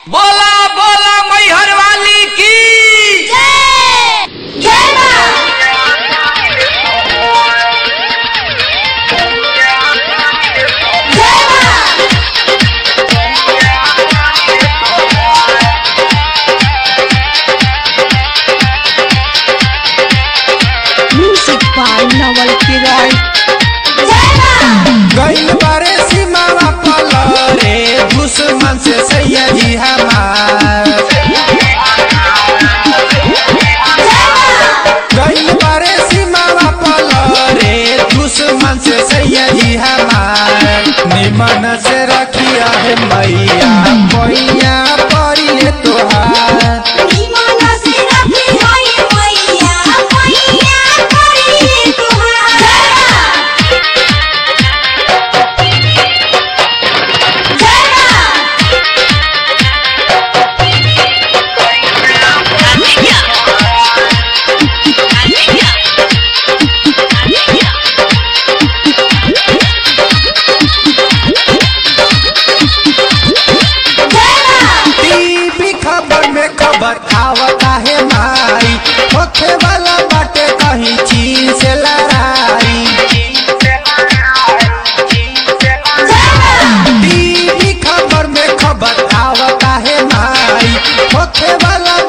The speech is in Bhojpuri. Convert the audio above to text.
बोला बोला मैहर वाली की जय जय मां जय मां Music by Nawal Kiroy. जय मां गइल बारे सीमावा पलरे दुश्मन से सैयदी हमार गइल बारे सीमावा पलरे दुश्मन से सैयदी हमार निमन से रखिया है मैया मैया पड़िए तोहार ईमान से रखी होई मैया मैया करी तुहार जय मां जय मां टीवी खबर में खबर आवता है माई होखे वाला बाटे कहीं चीन से लड़ाई टीवी खबर में खबर आवता है माई होखे वाला